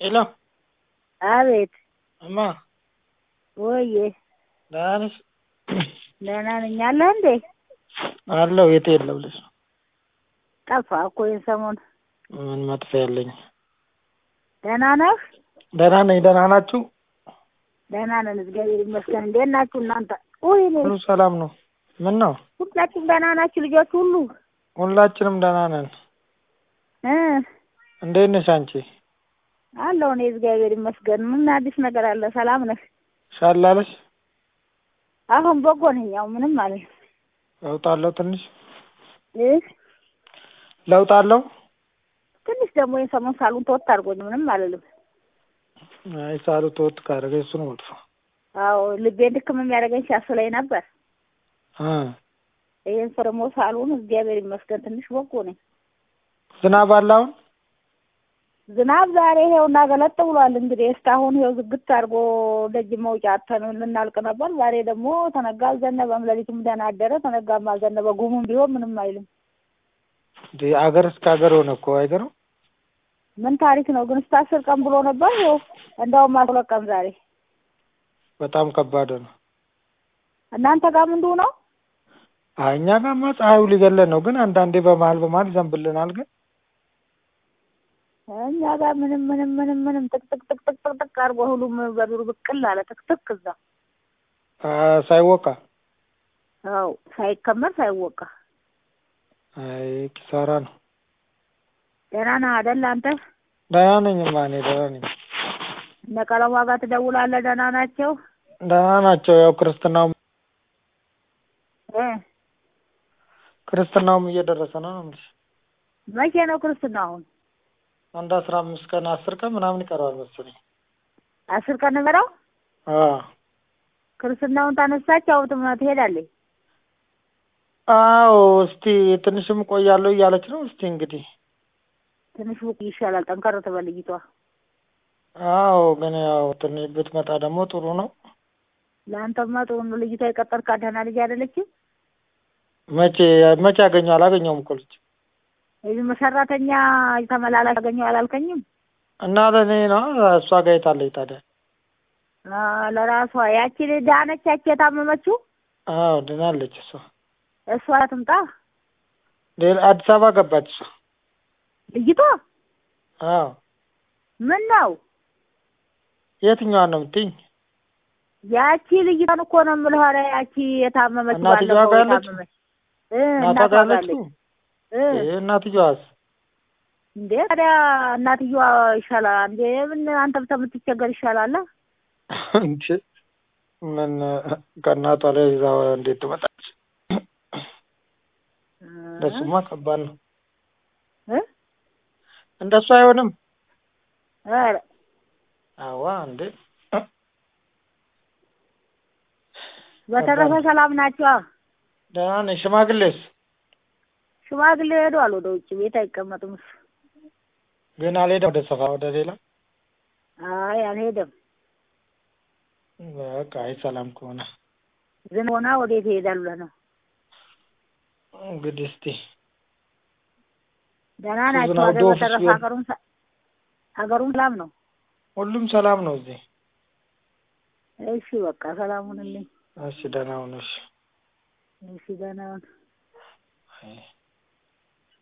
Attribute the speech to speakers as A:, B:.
A: ሄሎ
B: አቤት
A: እማ
B: ወዬ
A: ደህና ነሽ?
B: ደህና ነኝ። አለህ እንዴ?
A: አለሁ። የት የለው ልጅ ነው።
B: ጠፋህ እኮ ይህን ሰሞን።
A: ምን መጥፊያ ያለኝ?
B: ደህና ነህ?
A: ደህና ነኝ። ደህና ናችሁ?
B: ደህና ነን፣ እግዚአብሔር ይመስገን። እንዴት ናችሁ እናንተ? ውይ እኔ
A: ሁሉ ሰላም ነው። ምን ነው?
B: ሁላችሁም ደህና ናችሁ? ልጆች ሁሉ
A: ሁላችንም ደህና ነን።
B: እ
A: እንዴት ነሽ አንቺ?
B: አለሁ እኔ እግዚአብሔር ይመስገን። ምን አዲስ ነገር አለ? ሰላም ነህ?
A: ሻል አለሽ?
B: አሁን በጎ ነኝ። ያው ምንም ማለት ነው
A: ለውጥ አለው ትንሽ
B: እ
A: ለውጥ አለው።
B: ትንሽ ደግሞ ይህን ሰሞን ሳሉን ተወት አድርጎኝ ምንም አልልም።
A: አይ ሳሉ ተወጥ ካደረገ እሱ ነው መጥፎ።
B: አዎ ልቤን ድክም የሚያደርገኝ ሲያስለኝ ነበር።
A: እ
B: ይህን ሰው ደግሞ ሳሉን እግዚአብሔር ይመስገን ትንሽ በጎ ነኝ።
A: ዝናብ አለ አሁን?
B: ዝናብ ዛሬ ይሄውና ገለጥ ብሏል። እንግዲህ እስካሁን ይሄው ዝግት አድርጎ ደጅ መውጫ አተን ልናልቅ ነበር። ዛሬ ደግሞ ተነጋ አልዘነበም። ሌሊቱም ደህና አደረ። ተነጋም አልዘነበ። ጉሙም ቢሆን ምንም አይልም።
A: እንደ አገር እስከ ሀገር ሆነ እኮ አይገርም?
B: ምን ታሪክ ነው ግን? እስከ አስር ቀን ብሎ ነበር። ይኸው እንደውም አስራ ሁለት ቀን ዛሬ።
A: በጣም ከባድ ነው።
B: እናንተ ጋር ምንድሁ ነው?
A: አይ እኛ ጋማ ፀሐዩ ሊገለን ነው፣ ግን አንዳንዴ በመሀል በመሀል ይዘንብልናል። ግን
B: እኛ ጋር ምንም ምንም ምንም ምንም ጥቅጥቅ ጥቅጥቅ ጥቅጥቅ አድርጎ ሁሉም በዱር ብቅል አለ። ጥቅጥቅ እዛ
A: አ ሳይወቃ
B: አዎ፣ ሳይከመር ሳይወቃ።
A: አይ ኪሳራ ነው።
B: ደህና ነህ አይደል አንተ?
A: ደህና ነኝማ እኔ ደህና ነኝ።
B: እነ ቀለሟ ጋር ትደውላለህ? ደህና ናቸው?
A: ደህና ናቸው። ያው ክርስትናው
B: እ
A: ክርስትናውም እየደረሰ ነው ነው የምልሽ።
B: መቼ ነው ክርስትና? አሁን
A: አንድ አስራ አምስት ቀን አስር ቀን ምናምን ይቀረዋል መሰለኝ።
B: አስር ቀን ነበረው
A: አዎ
B: ክርስትናውን ታነሳች። አዎ ትምህርት ትሄዳለች።
A: አዎ እስቲ ትንሽም ቆያለሁ እያለች ነው። እስቲ እንግዲህ
B: ትንሽ ብቅ ይሻላል። ጠንከር ትበል ልጅቷ።
A: አዎ ግን ያው ትንሽ ብትመጣ ደግሞ ጥሩ ነው።
B: ለአንተማ ጥሩ ነው። ልጅቷ የቀጠርካት ደህና ልጅ አይደለችም?
A: መቼ መቼ አገኘው? አላገኘውም እኮ ልጅ
B: የዚህ ሰራተኛ ተመላላሽ አገኘው አላልከኝም?
A: እና ለእኔ ነው እሷ ጋር የታለች ታዲያ?
B: አ ለራሷ ያቺ ዳነች፣ ያቺ የታመመችው
A: አዎ ድናለች እሷ።
B: እሷ ትምጣ።
A: ሌላ አዲስ አበባ ገባች እሷ።
B: ልጅቷ
A: አዎ
B: ምን ነው
A: የትኛዋን ነው የምትይኝ?
B: ያቺ ልጅቷን እኮ ነው የምልህ። ኧረ ያቺ የታመመችው
A: እናትየዋ
B: ባለፈው
A: ጋር ያለችው?
B: የታመመች እ
A: እናቷ
B: እናቷ
A: ጋር
B: ጋር
A: ያለችው?
B: አለች እ
A: ይሄ እናትየዋስ?
B: እንዴ ታዲያ እናትየዋ ይሻላል እንዴ? ምን አንተ ከምትቸገር ይሻላል።
A: እንዴ ምን ከእናቷ ላይ ይዛ እንዴት ትመጣች? እንደሱማ ከባድ ነው።
B: እ
A: እንደሱ አይሆንም።
B: ኧረ
A: አዋ እንዴ
B: በተረፈ ሰላም ናቸው።
A: ደህና ነኝ። ሽማግሌስ
B: ሽማግሌ ሄዷል ወደ ውጭ ቤት አይቀመጥም እሱ።
A: ግን አልሄደም ወደ ሰፋ ወደ ሌላ
B: አይ አልሄደም።
A: በቃ አይ ሰላም ከሆነ
B: ዝም ሆና ወዴት ይሄዳል ብለህ ነው?
A: እንግዲህ እስቲ
B: ደህና ናቸው
A: ዝናብ
B: አይደል?
A: ዶፍ
B: በተረፈ
A: ሲሆን-
B: ሀገሩም ሰ- ሀገሩም ሰላም ነው።
A: ሁሉም ሰላም ነው እዚህ።
B: እሺ በቃ ሰላም ሁንልኝ።
A: እሺ ደህና ሁኑ። እሺ
B: እሺ ደህና ሁን።
A: አይ